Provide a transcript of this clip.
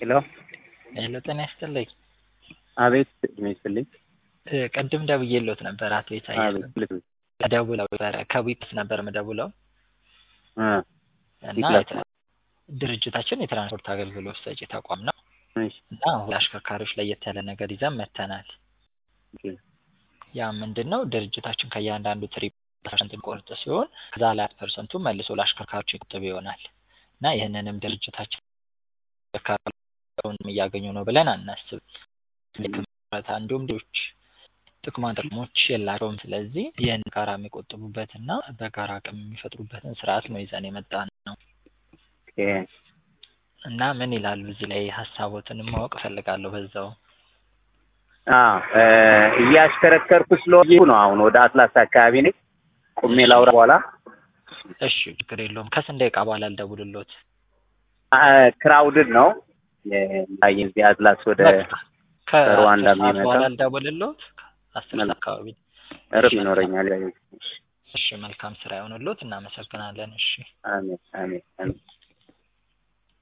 ሄሎ ሄሎ ጤና ይስጥልኝ። አቤት እድሜ ይስጥልኝ። እ ቅድም ደውዬልዎት ነበር አቶ ኢሳያስ አቤት ልክ ነው። ደውለው ነበረ ከዊፕስ ነበር የምደውለው እ እና ይግለጽ። የትራ- ድርጅታችን የትራንስፖርት አገልግሎት ሰጪ ተቋም ነው እሺ እና አሁን ለአሽከርካሪዎች ለየት ያለ ነገር ይዘን መጥተናል። ኦኬ ያ ምንድን ነው ድርጅታችን ከእያንዳንዱ ትሪ ፐርሰንት የሚቆርጥ ሲሆን ከዛ ላይ አራት ፐርሰንቱ መልሶ ለአሽከርካሪዎች ይቆጥብ ይሆናል እና ይህንንም ድርጅታችን አሽከርካሪውን እያገኙ ነው ብለን አናስብ ምረት እንዲሁም ሌሎች ጥቅማ ጥቅሞች የላቸውም። ስለዚህ ይህን ጋራ የሚቆጥቡበትና በጋራ አቅም የሚፈጥሩበትን ስርዓት ነው ይዘን የመጣ ነው ኦኬ እና ምን ይላሉ እዚህ ላይ ሀሳቦትን ማወቅ እፈልጋለሁ በዛው አ እ እያሽከረከርኩ ስለሆነ ነው። አሁን ወደ አትላስ አካባቢ ነኝ። ቁሜ ላውራ በኋላ እሺ ችግር የለውም ከስንት ደቂቃ በኋላ ልደውልሎት አ ክራውድድ ነው ላይ እዚህ አትላስ ወደ ከአስር ከሩዋንዳ ሰዓት የሚመጣ በኋላ ልደውልሎት አስር ሰዓት አካባቢ እረፍ ይኖረኛል። እሺ መልካም ስራ ይሆንሎት እናመሰግናለን እሺ አሜን አሜን አሜን